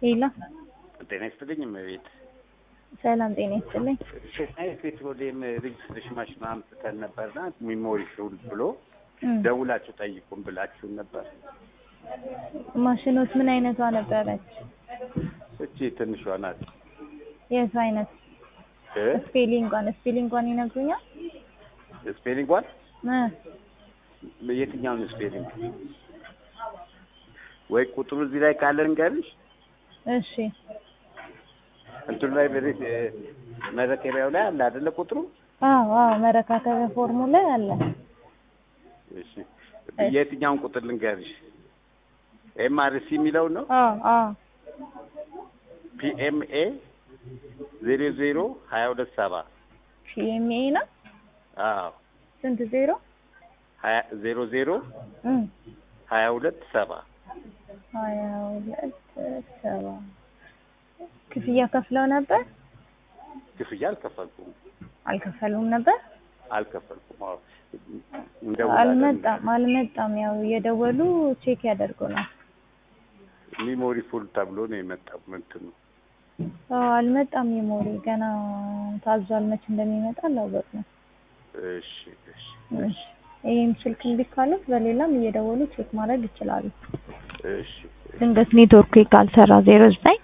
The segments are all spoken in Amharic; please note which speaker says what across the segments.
Speaker 1: ሄሎ
Speaker 2: ጤና ይስጥልኝ እመቤት።
Speaker 1: ሰላም ጤና ይስጥልኝ።
Speaker 2: ሸናይ ፔትሮሊየም ሬጅስትሬሽን ማሽን አምጥተን ነበርና ሚሞሪ ሹል ብሎ
Speaker 1: እም፣
Speaker 2: ደውላችሁ ጠይቁን ብላችሁን ነበር።
Speaker 1: ማሽኖት ምን አይነቷ ነበረች?
Speaker 2: እቺ ትንሿ ናት
Speaker 1: የቱ አይነት?
Speaker 2: እ
Speaker 1: ስፔሊንጓን ስፔሊንጓን ይነግሩኛል?
Speaker 2: ስፔሊንጓን
Speaker 1: እ
Speaker 2: የትኛውን ስፔሊንግ ወይ ቁጥሩ እዚህ ላይ ካለ እንገርሽ
Speaker 1: እሺ
Speaker 2: እንትኑ ላይ በሬት መረከቢያው ላይ አለ አይደለ ቁጥሩ
Speaker 1: አዎ አዎ መረካከቢያ ፎርሙ ላይ አለ።
Speaker 2: እሺ የትኛውን ቁጥር ልንገርሽ ኤምአርሲ የሚለው ነው
Speaker 1: አዎ አዎ
Speaker 2: ፒኤምኤ ዜሮ ዜሮ ሀያ ሁለት ሰባ
Speaker 1: ፒኤምኤ ነው።
Speaker 2: አዎ
Speaker 1: ስንት ዜሮ?
Speaker 2: ሀያ ዜሮ ዜሮ
Speaker 1: እም
Speaker 2: ሀያ ሁለት ሰባ
Speaker 1: ሀያ ሁለት ሰባ ክፍያ ከፍለው ነበር?
Speaker 2: ክፍያ አልከፈልኩም
Speaker 1: አልከፈሉም ነበር?
Speaker 2: አልከፈልኩም አዎ እንደውላለን
Speaker 1: አልመጣም አልመጣም። ያው እየደወሉ ቼክ ያደርጉናል።
Speaker 2: ሚሞሪ ፉል ተብሎ ነው የመጣው ምንትን ነው
Speaker 1: አዎ አልመጣም። የሞሪ ገና ታዟል። መች እንደሚመጣ አላወቅንም።
Speaker 2: እሺ እሺ
Speaker 1: እሺ ይህም ስልክ እምቢ ካሉት በሌላም እየደወሉ ቼክ ማድረግ ይችላሉ።
Speaker 2: እሺ
Speaker 1: ድንገት ኔትወርኩ ካልሰራ ዜሮ ዘጠኝ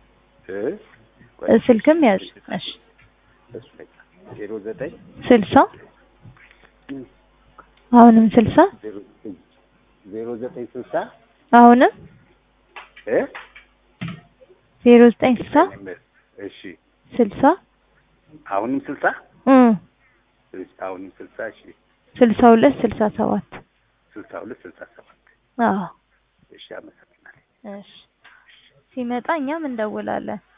Speaker 2: እ
Speaker 1: ስልክም ያዝ። እሺ
Speaker 2: እሱ ላይ ዜሮ ዘጠኝ
Speaker 1: ስልሳ አሁንም ስልሳ
Speaker 2: ዜሮ ዘጠኝ ዜሮ ዘጠኝ ስልሳ
Speaker 1: አሁንም
Speaker 2: እ
Speaker 1: ዜሮ ዘጠኝ ስልሳ
Speaker 2: እሺ
Speaker 1: ስልሳ
Speaker 2: አሁንም ስልሳ
Speaker 1: እ
Speaker 2: እሺ አሁንም ስልሳ እሺ
Speaker 1: ስልሳ ሁለት ስልሳ ሰባት
Speaker 2: ስልሳ ሁለት ስልሳ ሰባት
Speaker 1: አዎ
Speaker 2: እሺ አመሰግናለሁ
Speaker 1: እሺ ሲመጣ እኛም እንደውላለን።